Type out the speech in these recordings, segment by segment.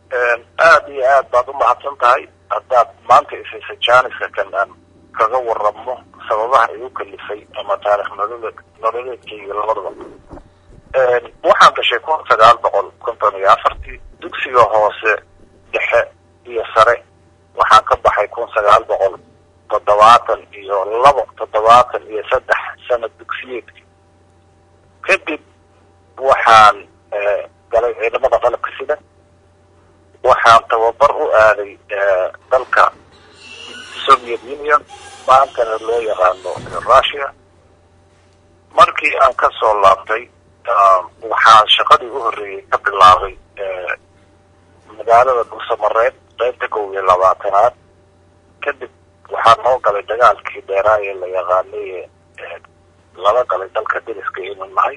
aada iyo aad baad u mahadsan tahay haddaad maanta isaysa jaaniska kan aan kaga waramo sababaha ay u kalifay ama taarikh nololeed nololeedkayga labadaba waxaan dhashay kun sagaal boqol konton iyo afartii dugsiga hoose dhexe iyo sare waxaan ka baxay kun sagaal boqol toddobaatan iyo labo toddobaatan iyo saddex sanad dugsiyeedkii kadib waxaan galay ciidamada qalabka sida waxaan tababar u aaday dalka soviet union maantana loo yaqaano russia markii aan ka soo laabtay waxaan shaqadii u horreeyey ka bilaabay magaalada dhuusamareed qaybta kow iyo labaatanaad kadib waxaa noo galay dagaalkii dheeraa ee la yaqaanay lala galay dalka deriska inu nahay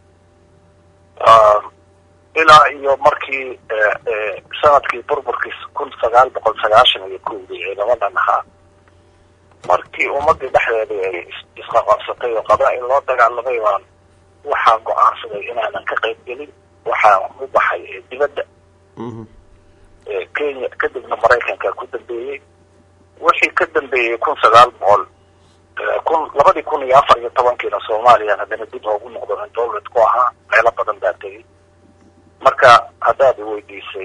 ilaa iyo markii sanadkii burburkii kun sagaal boqol sagaashan iyo kowdii ciidamadan ahaa markii ummadii dhexdeedii ay isqaqabsatay oo qabaa-il loo dagaalamay baan waxaan go-aansaday inaanan ka qayb gelin waxaan u baxay dibadda kenya kadibna maraykanka ku dambeeyey wixii ka dambeeyey kun sagaal boqol kun labadii kun iyo afar iyo tobankiina soomaaliya haddana dib oogu noqdo in dowlad ku ahaa meelo badan baa tegey marka haddaad weydiisay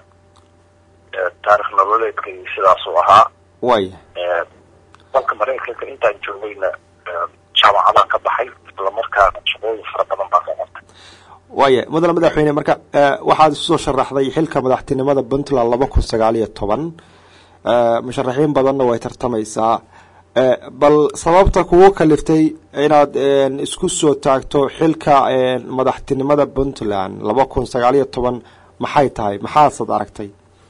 taarikh nololeedkay sidaasuu ahaa waya dalka maraykanka intaan joogayna jaamacadaan ka baxay islamarkaana shaqooyin fara badan baa ka qabtay waya mudane madaxweyne marka waxaad isusoo sharaxday xilka madaxtinimada puntland laba kun sagaal iyo toban musharaxiin badanna way tartamaysaa bal sababta kugu kaliftay inaad isku soo taagto xilka madaxtinimada puntland laba kun sagaal iyo toban maxay tahay maxaasad aragtay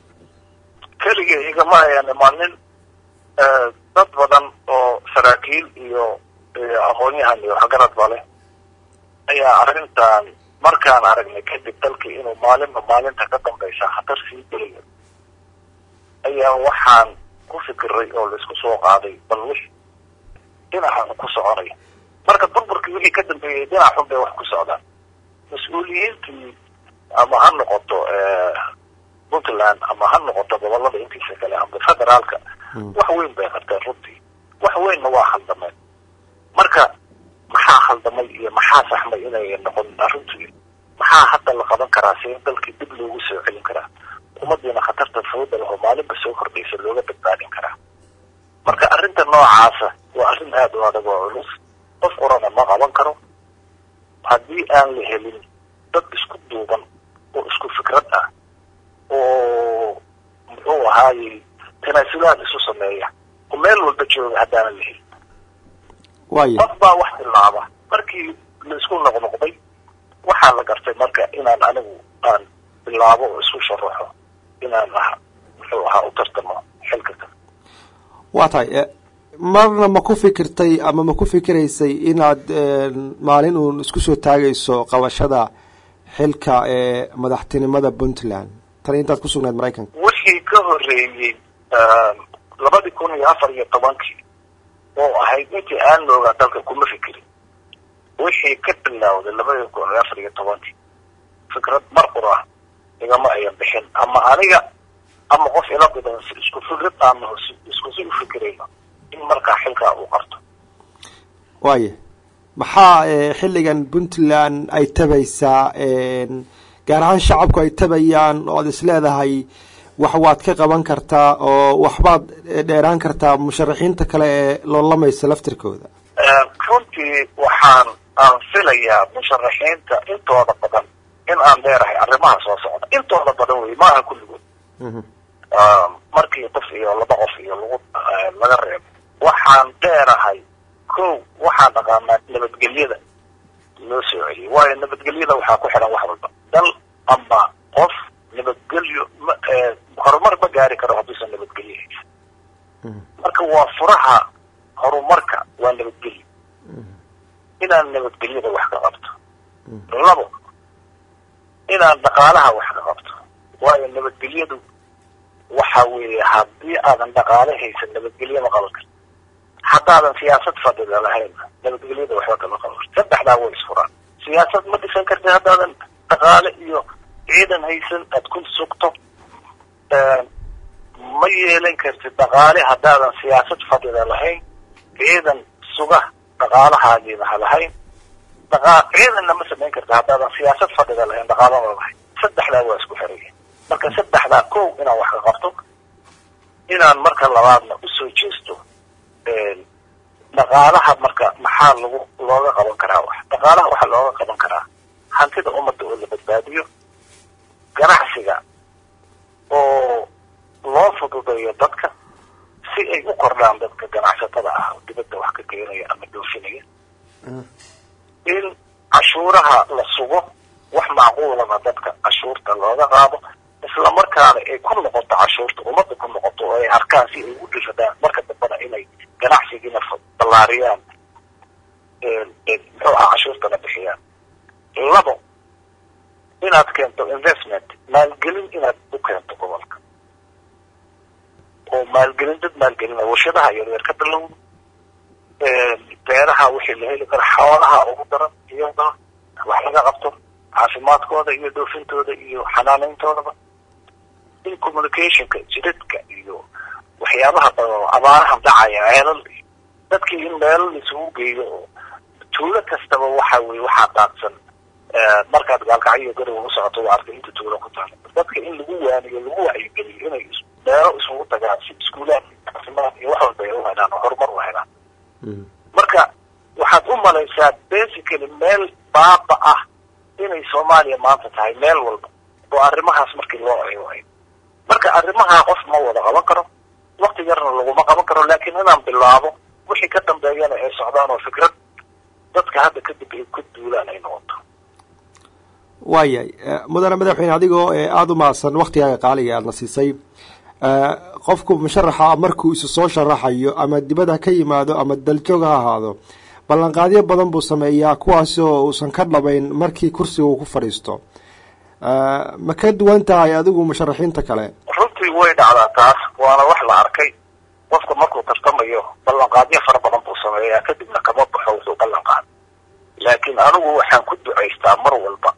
keliga igama ayaan imaanin dad badan oo saraakiil iyo aqoon-yahan iyo waxgarad ba leh ayaa arrintan markaan aragnay kadib dalkii inuu maalinba maalinta ka dambaysa khatar sii gelayo ayaa waxaan ku fikiray oo laisku soo qaaday bal wix dhinacan ku soconay marka burburkii wixii ka dambeeyey dhinac xun bay wax ku socdaan mas-uuliyiintii ama ha noqoto puntland ama ha noqoto gobolada intiisa kale ama federaalka wax weyn bay qabteen runtii wax weynna waa khaldameen marka maxaa khaldamay iyo maxaa saxmay inay noqon arrintii maxaa hadda la qaban karaa si dalkii dib loogu soo celin karaa ummadiina khatarta fawda lahoo maalinba soo kordhaysa looga badbaadin karaa marka arrinta noocaasa waa arrin aada u adag oo culus qof orana ma qaban karo haddii aan la helin dad isku duuban oo isku fikrad ah oo muxuu ahaayey tanaasulaad isu sameeya oo meel walba jooga haddaanan la helin waya qof baa wax bilaaba markii la isku noqnoqday waxaa la gartay marka inaan anigu aan bilaabo oo isku sharaxo inaan ah muxuu ahaa u tartamo xilka kale waa tahay marna ma ku fikirtay ama ma ku fikiraysay inaad maalin uun isku soo taagayso qabashada xilka ee madaxtinimada puntland tan intaad ku sugnayd maraykanka wixii ka horreeyey labadii kun iyo afar iyo tobankii oo ahayd intii aan noogaa dalka kuma fikirin wixii ka bilowday labadii kun iyo afar iyo tobankii fikrad mar qura igama ayan bixin ama aniga ama qof ila bidan isku fikrad aana isku si u fikirayno in markaa xilkaa uu qarto waya maxaa xilligan puntland ay tabaysaa gaar ahaan shacabku ay tabayaan oo ad is leedahay wax waad ka qaban kartaa oo waxbaad dheeraan kartaa musharaxiinta kale ee loolamaysa laftirkooda runtii waxaan aan filayaa musharaxiinta intooda badan in aan dheerahay arrimaha soo socda intooda badan wey maaha kulligood markii qof iyo laba qof iyo lagu laga reebo waxaan dheerahay ko waxaan dhaqaanaa nabadgelyada loo soo celiyay waayo nabadgelyada waxaa ku xidhan wax walba dal ama qof nabadgelyo ma horumar ma gaari karo hadduusan nabadgelyo haysan marka waa furaha horumarka waa nabadgelyo inaan nabadgelyada wax ka qabto labo inaan dhaqaalaha wax ka qabto waayo nabadgelyadu waxa weeye haddii aadan dhaqaale haysan nabadgelyo ma qaban karto haddaadan siyaasad fadhida lahayn nabadgelyada waxba kama qaban karto saddexdaa way isfuraan siyaasad ma dhisan karti haddaadan dhaqaale iyo ciidan haysan aad ku sugto ma yeelan kartid dhaqaale haddaadan siyaasad fadhida lahayn ciidan suga dhaqaalahaagiina ha lahayn dhaqa ciidanna ma samayn karta haddaadan siyaasad fadhida lahayn dhaqaalana lahayn saddexdaa waa isku xiraya marka saddexdaa kow inaan wax ka qabto inaan marka labaadna usoo jeesto dhaqaalaha marka maxaa lagu looga qaban karaa wax dhaqaalaha waxaa looga qaban karaa hantida ummadda oo la badbaadiyo ganacsiga oo loo fududeeyo dadka si ay u kordhaan dadka ganacsatada ah oo dibadda wax ka keenaya ama dhoofinaya in cashuuraha la sugo wax macquulana dadka cashuurta looga qaado isla markaana ay ku noqoto cashuurta ummadda ku noqoto oo ay arkaan si ay u dhifadaan marka dambana inay ganacsigiina ballaariyaan muxuu ah cashuurtana bixiyaan labo inaad keento investment maalgelin inaad u keento gobolka oo maalgelin dad maalgelina warshadaha yaryar ka bilow beeraha wixii la heli karo xoolaha ugu daran iyada wax laga qabto caafimaadkooda iyo doofintooda iyo xanaanayntoodaba in communicationka jidadka iyo waxyaabaha badan oo abaaraha dhacaya ceelal dadkii in meelo laisugu geeyo oo tuulo kastaba waxa weye waxaa daadsan markaad gaalkacyo garowa u socoto waa arkay inta tuulo ku taala dadka in lagu waaniyo lagu wacyigeliyo inay meelo isugu tagaan si iskuulaad caafimaad iyo wax walba ay u helaan oo horumar u helaan marka waxaad u malaysaa basically meel baaba ah inay soomaaliya maanta tahay meel walba oo arrimahaas markii loo eewayo marka arrimahaa qof ma wada qaban karo wakti yarna laguma qaban karo laakiin inaan bilaabo wixii ka dambeeyana ay socdaan oo fikrad dadka hadda kadib ay ku duulaan ay noqoto waayahay mudane madaxweyne adigoo aada u mahadsan waktigaaga qaaliga aadna siisay qofku musharaxa markuu isu soo sharaxayo ama dibad ha ka yimaado ama daljoog ha ahaado ballanqaadyo badan buu sameeyaa kuwaasoo uusan ka dhabayn markii kursiga uu ku fadhiisto ma ka duwan tahay adigu musharaxiinta kale runtii way dhacdaa taas waana wax la arkay qofka markuu tartamayo ballanqaadyo fara badan buu sameeyaa kadibna kama baxo wuxuu ballan qaada laakiin anigu waxaan ku ducaystaa mar walba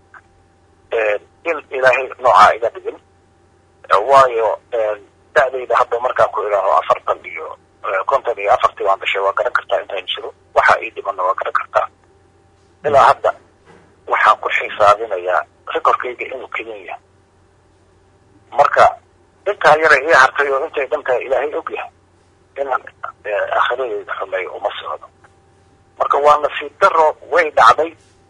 in ilaahay noocaa iga dhigin waayo da-dayda hadda markaan ku idhaaho afartan iyo konton iyo afartii baan dhashay waa garan kartaa intaan jiro waxa ii dhimanna waa garan kartaa ilaa hadda waxaan ku xisaabinayaa rekorkayga inuu kelin yahay marka intaa yara ii hartay oo intay dhan tahay ilaahay og yahay inaan aakhiradeyda xumeeyo uma socdo marka waa nasiib daro way dhacday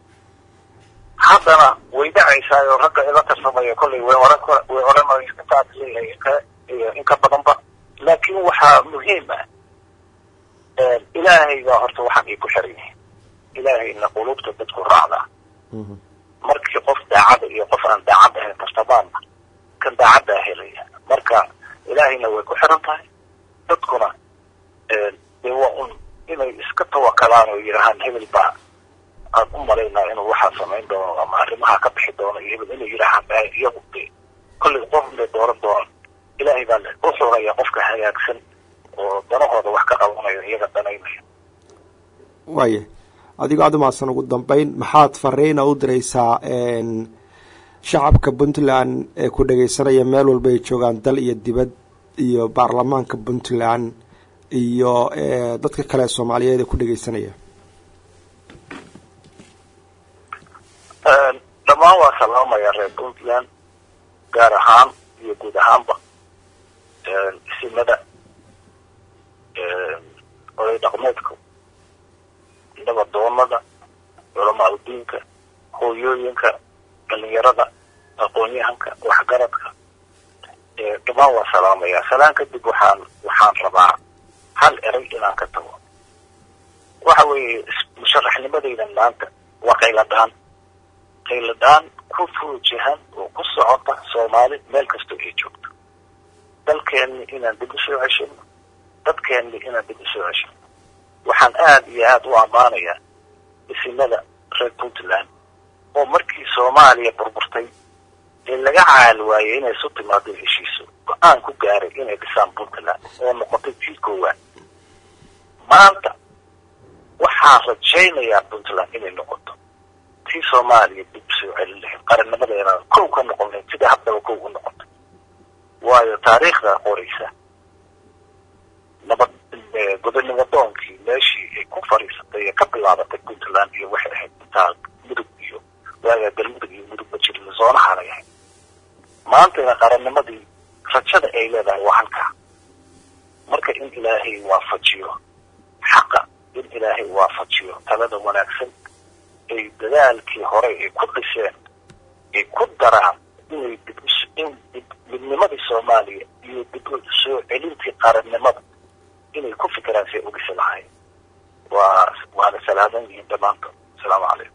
haddana way dhacaysaa oo ragga ila tarsamaya kollay way oran way oranay intaad leeyahay inka iyo in ka badanba laakiin waxaa muhiim ah ilaahay baa horta waxaan ii ku xiran yahay ilaahayna qulubta dadku raacdaa markii qof daacada iyo qof aan daacad ahayn tartamaanna kan daacaddaa helaya marka ilaahayna way ku xiran tahay dadkuna dee waa un inay iska tawakalaan oo yidhaahaan hebel baa aan u malaynaa inuu waxaa samayn doono ama arrimaha ka bixi doono iyo hebel inay yidhaahaan ba iyagu de kollay qof bay dooran doonaan ilaahay baa u xuraya qofka hagaagsan oo danahooda wax ka qabanayo iyaga danaynaya waaya adigoo aada umahadsan ugu dambeyn maxaad fariina u diraysaa shacabka puntland ee ku dhegeysanaya meel walba ay joogaan dal iyo dibad iyo baarlamaanka puntland iyo dadka kale soomaaliyeed ee ku dhegeysanaya dhammaan waa salaamaya reer puntland gaar ahaan iyo guud ahaanba isimada oday dhaqmeedka nabadoonada culamaa udiinka hooyooyinka dhalinyarada aqoon-yahanka waxgaradka dhammaan waa salaamaya salaan kadib waxaan waxaan rabaa hal eray inaan ka tago waxa weeye musharaxnimadaydan maanta waa qayladhaan qayladhaan ku fuujihan oo ku socota soomaali meel kastoo ay joogto dalkeenni inaan dib u soo ceshino dadkeenni inaan dib u soo ceshino waxaan aada iyo aada u ammaanayaa isimada reer puntland oo markii soomaaliya burburtay ee laga caal waayey inay isu timaado heshiiso go-aan ku gaaray inay dhisaan puntland oo noqotay tii koowaad maanta waxaan rajaynayaa puntland inay noqoto tii soomaaliya dib u soo celin lahayd qarannimadeena kow ka noqon lahayd sida haddaba kow u noqotay waayo taariikhda qoraysa nabad gobonimo doonkii meeshii ay ku fadhiisatay ee ka bilaabatay puntland iyo waxay ahayd intaa mudug iyo waagaa galmudug iyo mudug ma jirin zoonahanay ahayd maantayna qarannimadii rajada ay leedahay waa halkaa marka in ilaahay waafajiyo xaqa in ilaahay waafajiyo talada wanaagsan ay dadaalkii hore ay ku dhiseen ay ku daraan inay dib in midnimadii soomaaliya iyo dib soo celintii qarannimada inay ku fikiraan say ogisi lahayn waa waana salaaman yihiin dhammaantood asalaamu calaykum